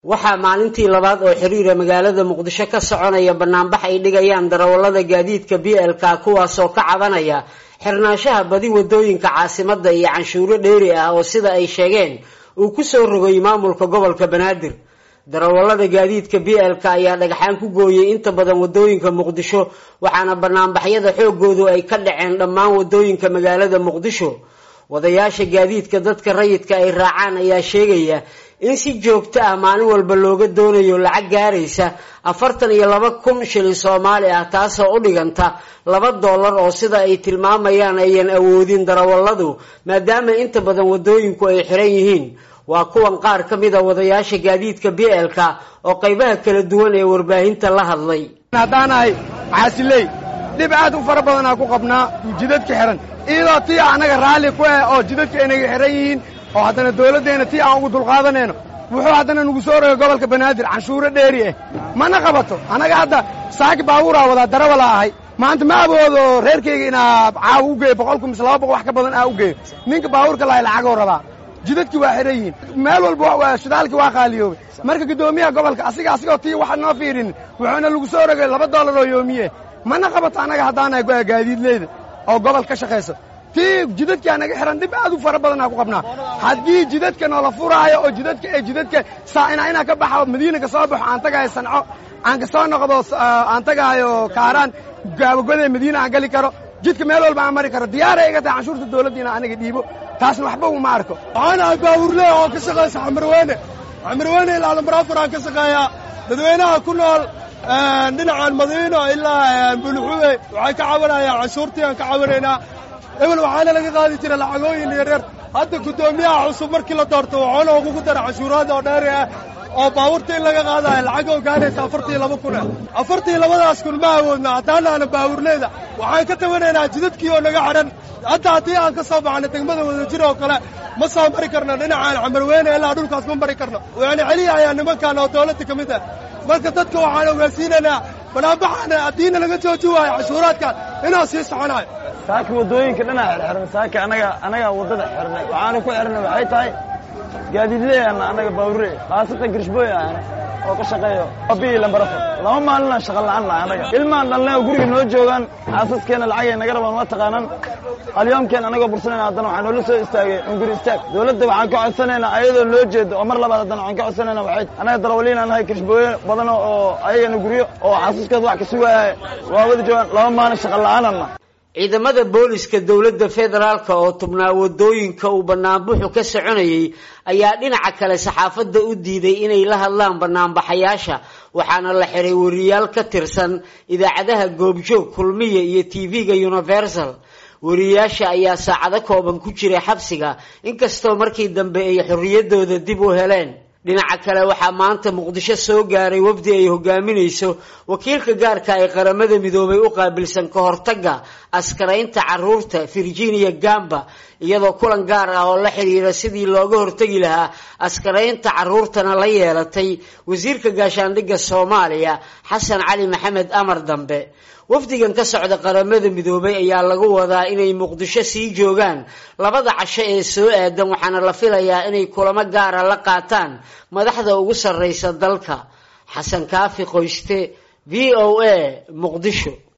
waxaa maalintii labaad oo xiriira magaalada muqdisho ka soconaya banaanbax ay dhigayaan darawallada gaadiidka b l k kuwaasoo ka cabanaya xirnaanshaha badi wadooyinka caasimada iyo canshuuro dheeri ah oo sida ay sheegeen uu kusoo rogay maamulka gobolka banaadir darawallada gaadiidka b l k ayaa dhagxaan ku gooyay inta badan wadooyinka muqdisho waxaana banaanbaxyada xoogoodu ay ka dhaceen dhammaan wadooyinka magaalada muqdisho wadayaasha gaadiidka dadka rayidka ay raacaan ayaa sheegaya in si joogto ah maalin walba looga doonayo lacag gaaraysa afartan iyo laba kun shilin soomaali ah taasoo u dhiganta laba dollar oo sida ay tilmaamayaan ayan awoodin darawalladu maadaama inta badan wadooyinku ay xiran yihiin waa kuwan qaar ka mid a wadayaasha gaadiidka b l k oo qaybaha kala duwan ee warbaahinta la hadlay haddaanahay caasiley dhib aad u fara badanaa ku qabnaa jidadka xihan iyadoo tii annaga raalli ku ah oo jidadka aynaga xihan yihiin oo haddana dawladdeenna tii aan ugu dulqaadanayno wuxuu haddana nagu soo rogay gobolka banaadir canshuuro dheeri ah mana qabato annaga hadda saaki baabuuraa wadaa darawala ahay maanta ma awoodo reerkayga inaa caaw u geeyo boqolku mise laba boqol wax ka badan aa u geeyo ninka baabuurka lahay lacagoo rabaa jidadkii waa xihan yihiin meel walba shidaalkii waa qaaliyoobay marka guddoomiyaha gobolka asiga asigoo tii waxa noo fiirinin wuxuuna lagu soo rogay laba dollar oo yoomiye mana qabato annaga haddaanahay gaadiidleyda oo gobol ka shaqayso tii jidadkaa naga xihan dhib aad u fara badanaa ku qabnaa haddii jidadka noola furaayo oo jidadka ee jidadka saa'ina inaa ka baxo madiina ka soo baxo aan tagahayo sanco aan ka soo noqdo aan tagahayo kaaraan gaabagodee madiina aan gali karo jidka meel walba aan mari karo diyaaray iga tahay canshuurta dawladda inaan aniga dhiibo taasna waxba uma arko waxaan ahay baawurle oo ka shaqaysa xamarweyne xamarweyne ilaa lambarafur aan ka shaqeeyaa dadweynaha ku nool dhinacan madiino ilaa bulxuwe waxay ka cabanayaan canshuurtii aan ka cabanaynaa ebel waxaana laga qaadi jira lacagooyin yaryar hadda guddoomiyaha cusub markii la doorto waxoona ugugu dara canshuuraada oo dheeri ah oo baabuurta in laga qaadayo lacagoo gaaraysa afartii laba kuna afartii labadaas kun ma awoodna haddaanaana baawurleyda waxaan ka tabanaynaa jidadkii oo naga xidhan hadda haddii aan ka soo baxno degmada wadajir oo kale ma soo mari karno dhinacaan camarweyne ilaa dhulkaas ma mari karno yani celiyahayaa nimankan oo dawladda ka mid ah marka dadka waxaan ogaansiinaynaa banaanbaxaana haddiina laga jooji waayo cashuuraadkan inuu sii soconayo saaka waddooyinka dhanaa xirxiran saaka anaga anaga waddada xirnay waxaana ku xirnay waxay tahay gaadiidleyaana annaga baawure khaasatan girshbooy ahna oo ka shaqeeyo abii lambarafo laba maalinaan shaqa la'aan nahay annaga ilmaan dhalnay oo guriga noo joogaan xaasaskeenna lacagay naga rabaan ma taqaanaan qalyoomkeen anagoo bursanayna haddana waxaa noola soo istaagay unguri istaag dawladda waxaan ka codsanaynaa ayadoo loo jeedo oo mar labaad haddana waxaan ka codsanaynaa waxay annaga darawaliinaan nahay girshbooye badan oo ayagana guryo oo xaasaskood wax ka sugaaya waa wada joogaan laba maalin shaqa la'aanana ciidamada booliska dowladda federaalka oo tubnaa wadooyinka uu banaanbuxu ka soconayay ayaa dhinaca kale saxaafadda u diiday inay la hadlaan banaanbaxayaasha waxaana la xiray wariyaal ka tirsan idaacadaha goobjoog kulmiya iyo tv-ga universal wariyaasha ayaa saacado kooban ku jiray xabsiga inkastoo markii dambe ay xorriyadooda dib u heleen dhinaca kale waxaa maanta muqdisho soo gaaray wafdi ay hogaaminayso wakiilka gaarka ee qaramada midoobay u qaabilsan ka hortagga askaraynta caruurta virginia gamba iyadoo kulan gaar ah oo la xidhiira sidii looga hortegi lahaa askaraynta caruurtana la yeelatay wasiirka gaashaandhigga soomaaliya xasan cali maxamed amar dambe wafdigan ka socda qaramada midoobay ayaa lagu wadaa inay muqdisho sii joogaan labada casho ee soo aadan waxaana la filayaa inay kulamo gaara la qaataan madaxda ugu sarraysa dalka xasan kaafi qoyste v o a muqdisho